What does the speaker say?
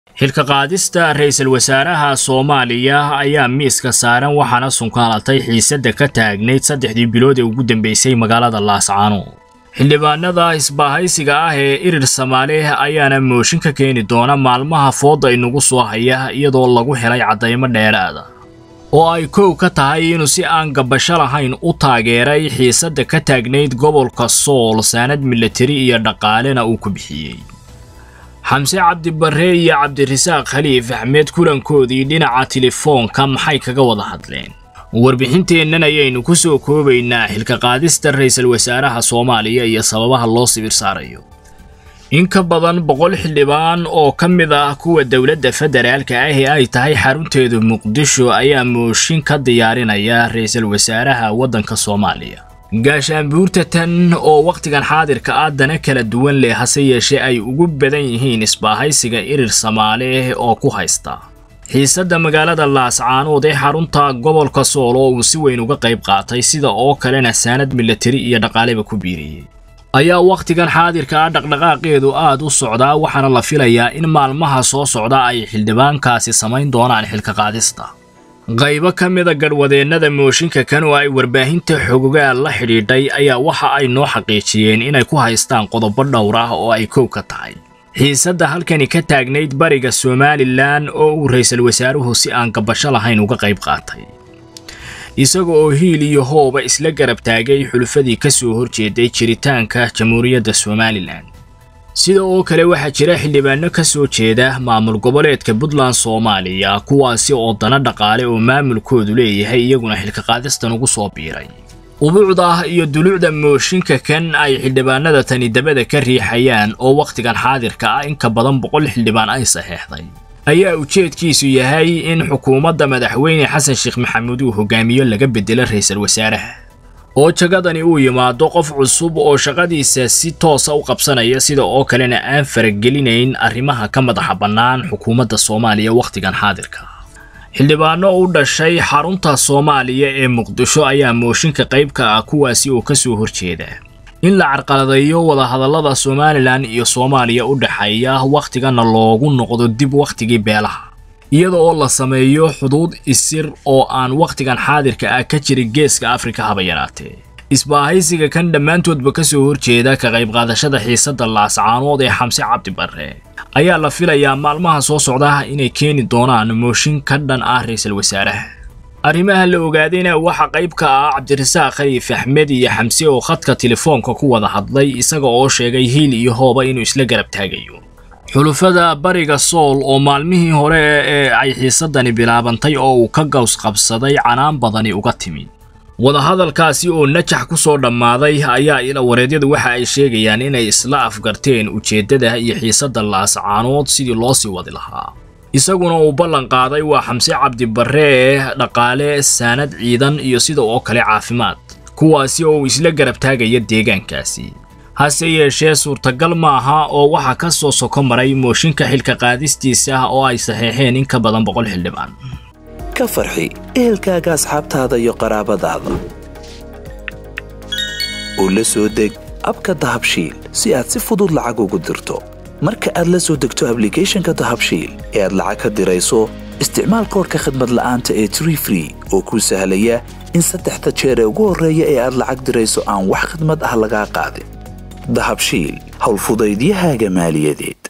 xilka qaadista ra'iisul wasaaraha soomaaliya ayaa miiska saaran waxaana sunkaalatay xiisadda ka taagnayd saddexdii bilood ee ugu dambeysay magaalada laascaano xildhibaanada isbaahaysiga ah ee irir samaale ayaana mooshin ka keeni doona maalmaha fooda inagu soo haya iyadoo lagu helay caddaymo dheeraada oo ay kow ka tahay inuu si aan gabasho lahayn u taageeray xiisadda ka taagnayd gobolka sool saanad milatari iyo dhaqaalena uu ku bixiyey xamse cabdibarre iyo cabdirasaaq khaliif axmed kulankoodii dhinaca telefoonka maxay kaga wada hadleen warbixinteennan ayaynu ku soo koobaynaa xilka qaadista ra'iisul wasaaraha soomaaliya iyo sababaha loo sibir saarayo in ka badan boqol xildhibaan oo ka mid ah kuwa dowladda federaalka ah ee ay tahay xarunteedu muqdisho ayaa mooshin ka diyaarinaya ra'iisul wasaaraha waddanka soomaaliya gaashaanbuurta tan oo wakhtigan xaadirka ah dana kala duwan leh hase yeeshee ay ugu badan yihiin isbaahaysiga irir samaale oo ku haysta xiisadda magaalada laascaanood ee xarunta gobolka sool oo uu si weyn uga qayb qaatay sida oo kalena saanad milatari iyo dhaqaaleba ku biiriyey ayaa wakhtigan xaadirka ah dhaqdhaqaaqeedu aad u socdaa waxaana la filayaa in maalmaha soo socda ay xildhibaankaasi samayn doonaan xilka qaadista qaybo ka mida gadhwadeennada mooshinka kan oo ay warbaahinta xogogaal la xidhiidhay ayaa waxa ay noo xaqiijiyeen inay ku haystaan qodobo dhowr ah oo ay kow ka tahay xiisadda halkani ka taagnayd bariga somalilan oo uu ra'iisul wasaaruhu si aan gabasho lahayn uga qayb qaatay isaga oo hiil iyo hooba isla garab taagay xulufadii ka soo horjeeday jiritaanka jamhuuriyadda somalilan sida oo kale waxaa jira xildhibaano ka soo jeeda maamul goboleedka puntland soomaaliya kuwaasi oo dana dhaqaale oo maamulkoodu leeyahay iyaguna xilka qaadistan ugu soo biiray ubuucda iyo dulucda mooshinka kan ay xildhibaanada tani dabada ka riixayaan oo wakhtigan xaadirka ah in ka badan boqol xildhibaan ay saxeexday ayaa ujeedkiisu yahay in xukuumadda madaxweyne xasan sheekh maxamuud uu hogaamiyo laga bedelo ra'iisul wasaaraha oo jagadani uu yimaado qof cusub oo shaqadiisa si toosa u qabsanaya sida oo kalena aan faragelinayn arrimaha ka madaxa bannaan xukuumadda soomaaliya wakhtigan xaadirka xildhibaano u dhashay xarunta soomaaliya ee muqdisho ayaa mooshinka qayb ka ah kuwaasi oo ka soo horjeeda in la carqaladeeyo wadahadallada somalilan iyo soomaaliya u dhexeeya wakhtigana loogu noqdo dib wakhtigii beelaha iyada oo la sameeyo xuduud isir oo aan wakhtigan xaadirka ah ka jirin geeska afrika haba yaraatee isbaahaysiga kan dhammaantoodba ka soo horjeeda ka qayb qaadashada xiisadda laascaanood ee xamse cabdi barre ayaa la filayaa maalmaha soo socda inay keeni doonaan mooshin ka dhan ah ra'iisul wasaaraha arrimaha la ogaadayna waxaa qayb ka ah cabdirasaaq khaliif axmed iyo xamse oo khadka telefoonka ku wada hadlay isaga oo sheegay hiil iyo hooba inuu isla garab taagayo xulufada bariga sool oo maalmihii hore ee ay xiisadani bilaabantay oo uu ka gaws qabsaday canaan badani uga timi wadahadalkaasi oo najax ku soo dhammaaday ayaa ila wareedyadu waxa ay sheegayaan inay isla afgarteen ujeeddada iyo xiisadda laascaanood sidii loo sii wadi lahaa isaguna uu ballan qaaday waa xamse cabdibarre dhaqaale saanad ciidan iyo sida oo kale caafimaad kuwaasi oo uu isla garab taagaya deegaankaasi hase yeeshee suurtagal maaha oo waxaa ka soo soko maray mooshinka xilka qaadistiisa oo ay saxeexeen in ka badan boqol xildhibaan ka farxi ehelkaaga asxaabtaada iyo qaraabadaada oo la soo deg abka dahabshiil si aad si fudud lacag ugu dirto marka aad la soo degto ablicathonka dahabshiil ee aad lacag ka dirayso isticmaal koorka khadmad la'aanta ee tree free oo kuu sahlaya in saddexda jeer ee ugu horreeya ee aad lacag dirayso aan wax khidmad ah lagaa qaadin dahabshiil howlfudaydiyahaaga maaliyadeed